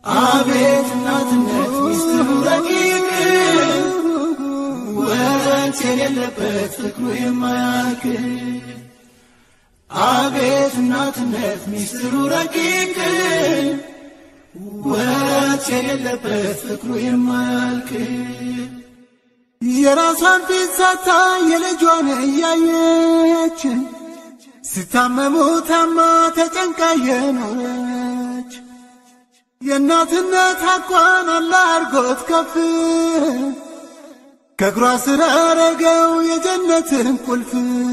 አቤት እናትነት ሚስጥሩ ረቂቅ ወረት የሌለበት ፍቅሩ የማያልቅ አቤት እናትነት ሚስጥሩ ረቂቅ ወረት የሌለበት ፍቅሩ የማያልቅ የራሷን ፊት ሳታ የልጇን እያየች ስታመሙ ታማ ተጨንቃ የኖረች የእናትነት ሐቋን አላህ አርጎት ከፍ ከእግሯ ስር አረገው የጀነትን ቁልፍ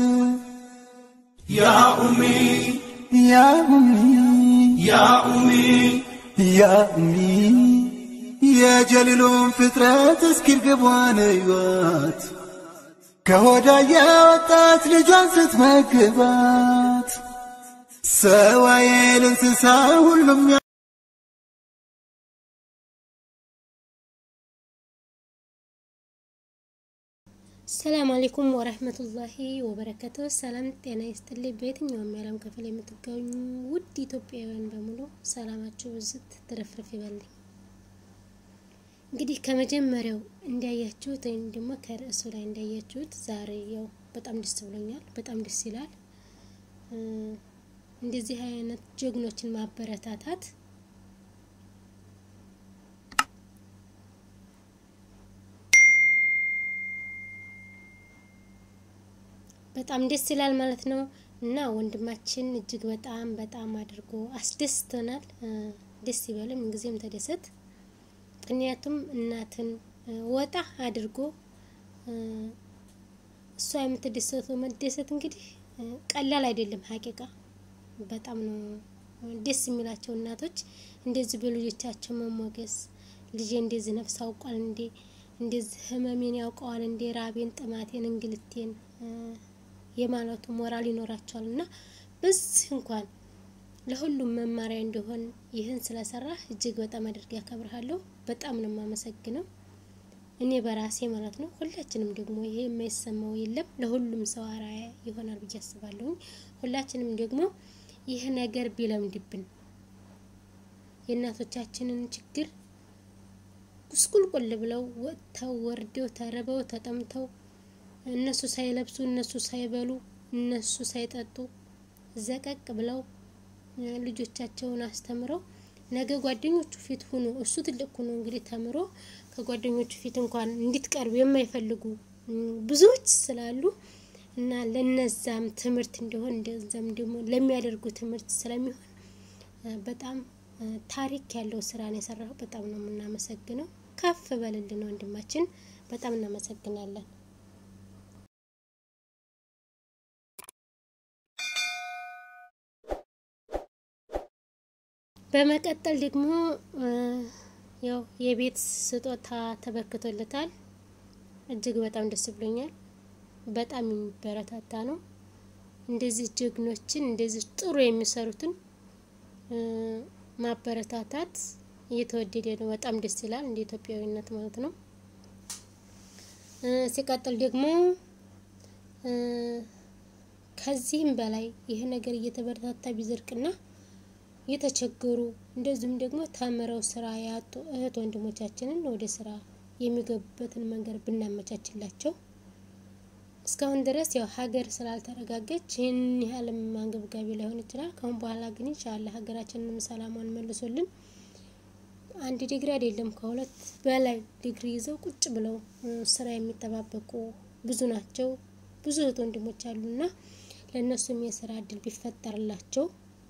ያ ኡሚ ያ ኡሚ ያ ኡሚ ያ ኡሚ የጀሊሉን ፍጥረት እስኪርግቧን እዩዋት ከሆዳ የወጣት ልጇን ስትመግባት ሰዋዬል እንስሳ ሁሉም ሰላም አለይኩም ወረህመቱላሂ ወበረከቱ። ሰላም ጤና ይስጥልኝ። በየትኛውም የዓለም ክፍል የምትገኙ ውድ ኢትዮጵያውያን በሙሉ ሰላማችሁ ብዝት ትረፍርፍ ይበልኝ። እንግዲህ ከመጀመሪያው እንዳያችሁት ወይም ደግሞ ከርዕሱ ላይ እንዳያችሁት ዛሬ ያው በጣም ደስ ብሎኛል። በጣም ደስ ይላል። እንደዚህ አይነት ጀግኖችን ማበረታታት በጣም ደስ ይላል ማለት ነው። እና ወንድማችን እጅግ በጣም በጣም አድርጎ አስደስቶናል። ደስ ይበልም፣ ምንጊዜም ተደሰት። ምክንያቱም እናትን ወጣ አድርጎ እሷ የምትደሰተው መደሰት እንግዲህ ቀላል አይደለም። ሀቂቃ በጣም ነው ደስ የሚላቸው እናቶች እንደዚህ በልጆቻቸው መሞገስ። ልጄ እንደዚህ ነፍስ አውቋል እንዴ፣ እንደዚህ ህመሜን ያውቀዋል እንዴ፣ ራቤን፣ ጥማቴን፣ እንግልቴን የማለቱ ሞራል ይኖራቸዋል። እና በዚህ እንኳን ለሁሉም መማሪያ እንዲሆን ይህን ስለሰራ እጅግ በጣም አድርጌ ያከብርሃለሁ። በጣም ነው የማመሰግነው እኔ በራሴ ማለት ነው። ሁላችንም ደግሞ ይሄ የማይሰማው የለም፣ ለሁሉም ሰው አርአያ ይሆናል ብዬ አስባለሁኝ። ሁላችንም ደግሞ ይህ ነገር ቢለምድብን የእናቶቻችንን ችግር ቁስቁልቁል ብለው ወጥተው ወርደው ተርበው ተጠምተው እነሱ ሳይለብሱ እነሱ ሳይበሉ እነሱ ሳይጠጡ ዘቀቅ ብለው ልጆቻቸውን አስተምረው ነገ ጓደኞቹ ፊት ሁኖ እሱ ትልቅ ሁኖ እንግዲህ ተምሮ ከጓደኞቹ ፊት እንኳን እንዲትቀርቡ የማይፈልጉ ብዙዎች ስላሉ እና ለነዛም ትምህርት እንዲሆን እንደዛም ደግሞ ለሚያደርጉ ትምህርት ስለሚሆን በጣም ታሪክ ያለው ስራ ነው የሰራው። በጣም ነው የምናመሰግነው። ከፍ በልልን ወንድማችን፣ በጣም እናመሰግናለን። በመቀጠል ደግሞ ያው የቤት ስጦታ ተበርክቶለታል። እጅግ በጣም ደስ ብሎኛል። በጣም የሚበረታታ ነው። እንደዚህ ጀግኖችን እንደዚህ ጥሩ የሚሰሩትን ማበረታታት እየተወደደ ነው። በጣም ደስ ይላል፣ እንደ ኢትዮጵያዊነት ማለት ነው። ሲቀጥል ደግሞ ከዚህም በላይ ይህ ነገር እየተበረታታ ቢዘርቅና የተቸገሩ እንደዚሁም ደግሞ ተምረው ስራ ያጡ እህት ወንድሞቻችንን ወደ ስራ የሚገቡበትን መንገድ ብናመቻችላቸው። እስካሁን ድረስ ያው ሀገር ስላልተረጋገች ይህን ያህልም አንገብጋቢ ላይሆን ይችላል። ከአሁን በኋላ ግን ኢንሻላህ ሀገራችንንም ሰላሟን መልሶልን አንድ ዲግሪ አይደለም ከሁለት በላይ ዲግሪ ይዘው ቁጭ ብለው ስራ የሚጠባበቁ ብዙ ናቸው። ብዙ እህት ወንድሞች አሉና ለእነሱም የስራ እድል ቢፈጠርላቸው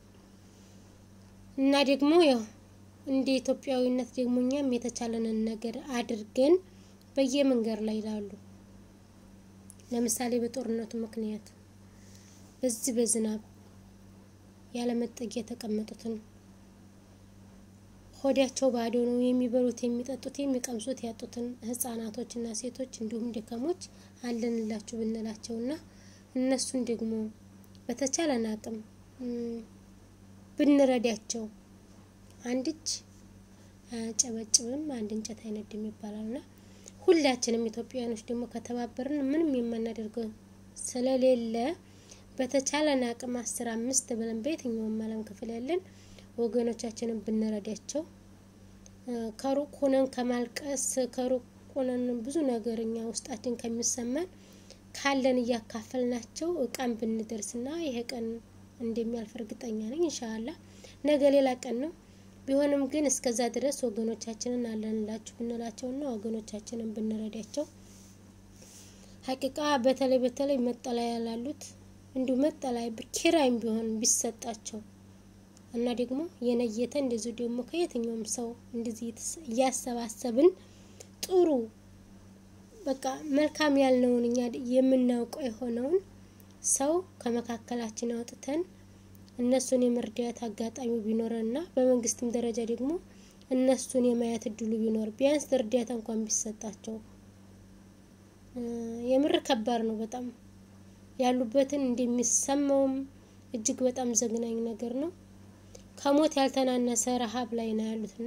እና ደግሞ ያው እንደ ኢትዮጵያዊነት ደግሞ እኛም የተቻለንን ነገር አድርገን በየመንገድ ላይ ይላሉ። ለምሳሌ በጦርነቱ ምክንያት በዚህ በዝናብ ያለመጠጊያ የተቀመጡትን ሆዳቸው ባዶ ነው፣ የሚበሉት፣ የሚጠጡት፣ የሚቀምሱት ያጡትን ህጻናቶችና ሴቶች እንዲሁም ደካሞች አለንላችሁ ብንላቸውና እነሱን ደግሞ በተቻለን አቅም ብንረዳቸው አንድ እጅ አያጨበጭብም አንድ እንጨት አይነድም ይባላልና ሁላችንም ኢትዮጵያውያኖች ደግሞ ከተባበርን ምንም የማናደርገው ስለሌለ በተቻለን አቅም አስር አምስት ብለን በየትኛውም ዓለም ክፍል ያለን ወገኖቻችንን ብንረዳቸው ከሩቅ ሆነን ከማልቀስ ከሩቅ ሆነን ብዙ ነገር እኛ ውስጣችን ከሚሰማን ካለን እያካፈልናቸው ቀን ብንደርስና ይሄ ቀን እንደሚያልፍ እርግጠኛ ነኝ። ኢንሻአላ ነገ ሌላ ቀን ነው። ቢሆንም ግን እስከዛ ድረስ ወገኖቻችንን አለንላችሁ ብንላቸውና ወገኖቻችንን ብንረዳቸው ሀቂቃ በተለይ በተለይ መጠለያ ላሉት እንዲሁ መጠለያ ኪራይም ቢሆን ቢሰጣቸው እና ደግሞ የነየተ እንደዚሁ ደግሞ ከየትኛውም ሰው እንደዚህ እያሰባሰብን ጥሩ በቃ መልካም ያልነውን እኛ የምናውቀው የሆነውን ሰው ከመካከላችን አውጥተን እነሱን የመርዳት አጋጣሚ ቢኖረንና በመንግስትም ደረጃ ደግሞ እነሱን የማየት እድሉ ቢኖር ቢያንስ እርዳታ እንኳን ቢሰጣቸው የምር ከባድ ነው። በጣም ያሉበትን እንደሚሰማውም እጅግ በጣም ዘግናኝ ነገር ነው። ከሞት ያልተናነሰ ረሀብ ላይ ነው ያሉትና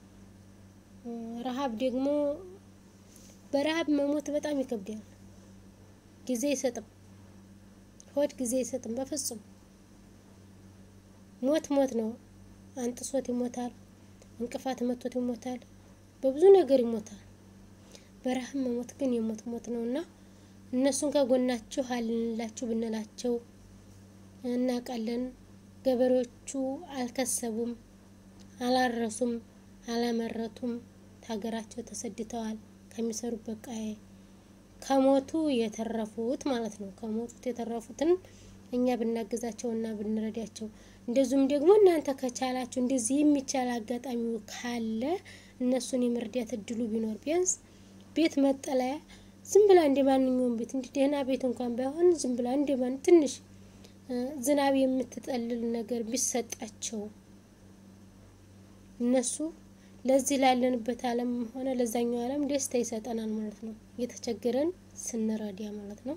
ረሀብ ደግሞ በረሀብ መሞት በጣም ይከብዳል። ጊዜ አይሰጥም፣ ሆድ ጊዜ አይሰጥም በፍጹም። ሞት ሞት ነው። አንጥሶት ይሞታል፣ እንቅፋት መቶት ይሞታል፣ በብዙ ነገር ይሞታል። በረሀብ መሞት ግን የሞት ሞት ነው እና እነሱን ከጎናችሁ አልንላችሁ ብንላቸው እናውቃለን። ገበሬዎቹ አልከሰቡም፣ አላረሱም፣ አላመረቱም። ሀገራቸው ተሰድተዋል። ከሚሰሩበት ቀዬ ከሞቱ የተረፉት ማለት ነው። ከሞቱት የተረፉትን እኛ ብናግዛቸው እና ብንረዳቸው፣ እንደዚሁም ደግሞ እናንተ ከቻላችሁ እንደዚህ የሚቻል አጋጣሚው ካለ እነሱን የመርዳት እድሉ ቢኖር ቢያንስ ቤት መጠለያ ዝም ብላ እንደ ማንኛውም ቤት እንዲህ ደህና ቤት እንኳን ባይሆን ዝም ብላ እንደ ማን ትንሽ ዝናብ የምትጠልል ነገር ቢሰጣቸው እነሱ ለዚህ ላለንበት ዓለም ሆነ ለዛኛው ዓለም ደስታ ይሰጠናል ማለት ነው። እየተቸገረን ስንረዳ ማለት ነው።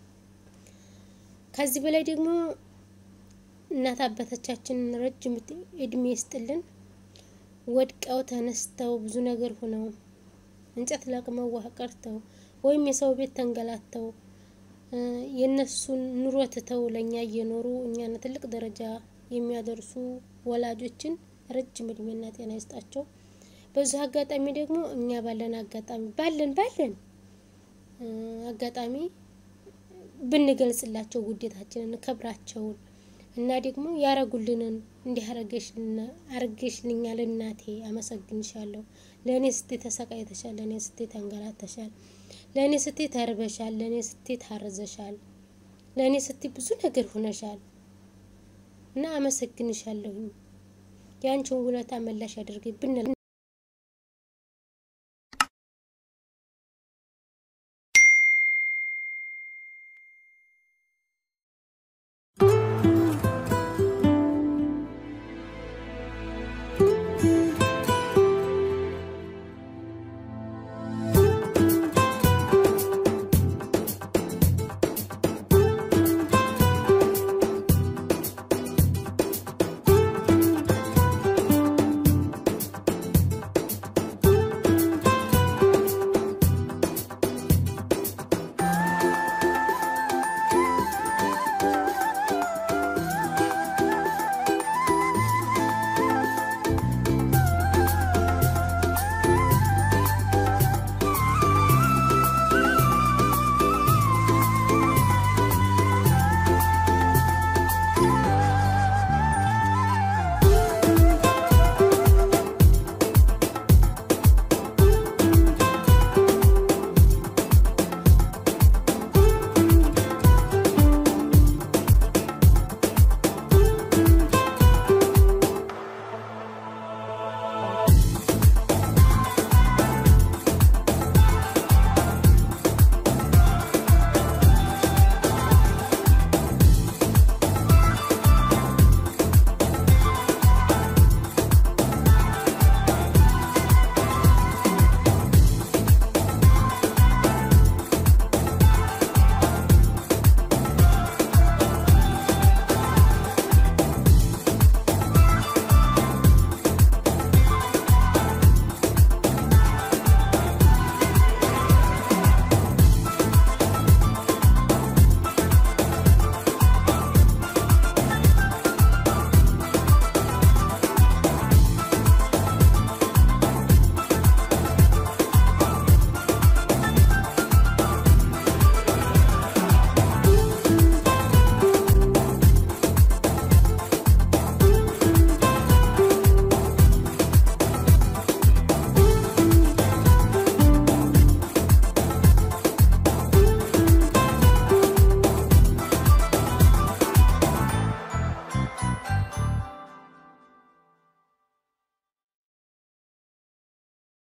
ከዚህ በላይ ደግሞ እናት አባቶቻችንን ረጅም እድሜ ይስጥልን። ወድቀው ተነስተው ብዙ ነገር ሆነው እንጨት ለቅመው ውሃ ቀርተው ወይም የሰው ቤት ተንገላተው የእነሱን ኑሮ ትተው ለእኛ እየኖሩ እኛን ትልቅ ደረጃ የሚያደርሱ ወላጆችን ረጅም እድሜና ጤና ይስጣቸው። በዚህ አጋጣሚ ደግሞ እኛ ባለን አጋጣሚ ባለን ባለን አጋጣሚ ብንገልጽላቸው ውዴታችንን፣ ክብራቸውን እና ደግሞ ያረጉልንን እንዲህ አርገሽልኛል እናቴ አመሰግንሻለሁ፣ ለእኔ ስቴ ተሰቃይተሻል፣ ለእኔ ስቴ ተንገላተሻል፣ ለእኔ ስቴ ተርበሻል፣ ለእኔ ስቴ ታርዘሻል፣ ለእኔ ስቴ ብዙ ነገር ሆነሻል እና አመሰግንሻለሁኝ የአንቺን ውለታ መላሽ ያደርግብን